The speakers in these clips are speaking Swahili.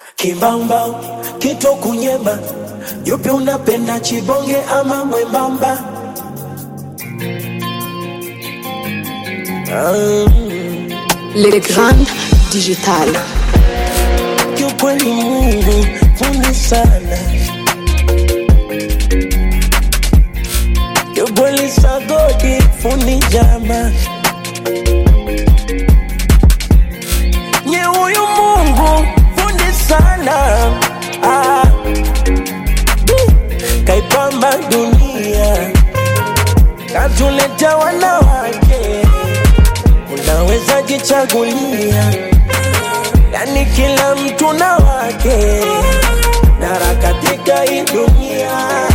Kimbamba kito kunyema, yupi unapenda chibonge ama mwembamba? Les grandes digitales. Kiukweli Mungu fundi sana, kiukweli sagodi fundi jama, nye huyu Mungu fundi sana ah. Kaipamba dunia katuleta wanawake, unaweza jichagulia yani kila mtu na wake dara katika hii dunia,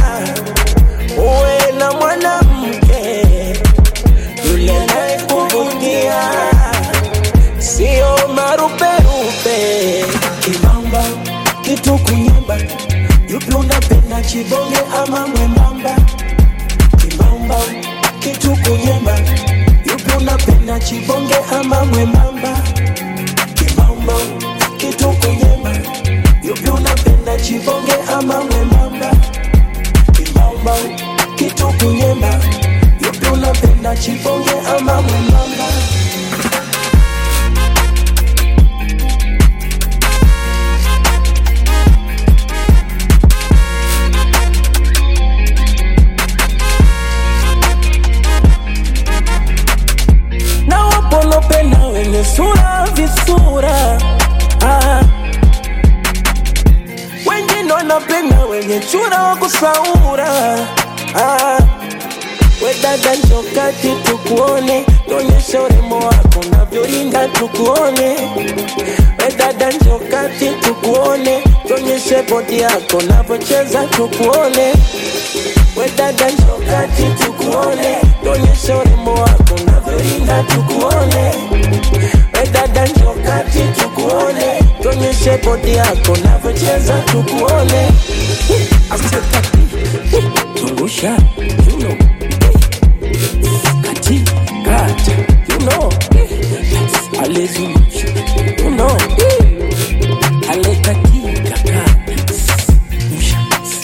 uwe na mwanamke yule naye kuvutia, sio maruperupe. Kimamba kitu kunyumba, yupi unapenda chibonge ama mwembamba? Kimamba kitu kunyumba, yupi unapenda chibonge ama mwembamba? Kimamba kitu kunyema, yupi unapenda chibonge ama mwembamba? Kimamba kitu kunyema, yupi unapenda chibonge ama mwembamba? na wapolopenda wenye sura visura ah. wengine wanapenda wenye chura wa kusaura ah. we dada njokati tukuone nyonyesha urembo wako navyorinda tukuone we dada njokati tukuone nyonyeshe bodi yako navyocheza tukuone we dada njokati tukuone nyonyesha urembo wako navyorinda tukuone we dada njokati tukuone nyonyeshe bodi yako navyocheza tukuone Asetati, zungusha you know. kati kata you know. alezungusha you know. alekatika kata Usha.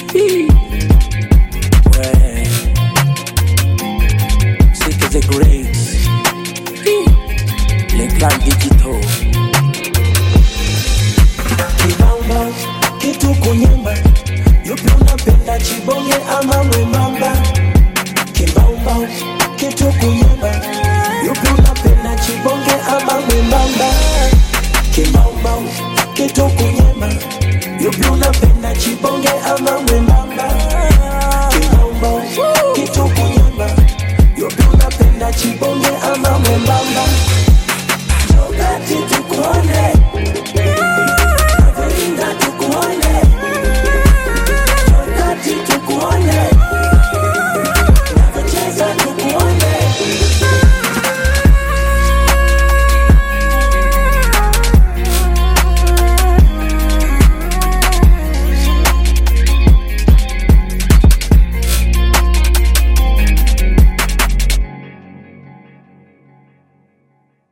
Ouais. C'est que the great. Les grands digitaux. Kibamba, kitu kunyumba. Yupi unapenda chibonge ama mwembamba? Kibamba, kitu kunyumba. Yupi unapenda chibonge ama mwembamba? Kibamba, kitu kunyumba. Yupi unapenda chibonge ama mwembamba? Kibamba, kitu kunyumba. Yupi unapenda chibonge ama mwembamba?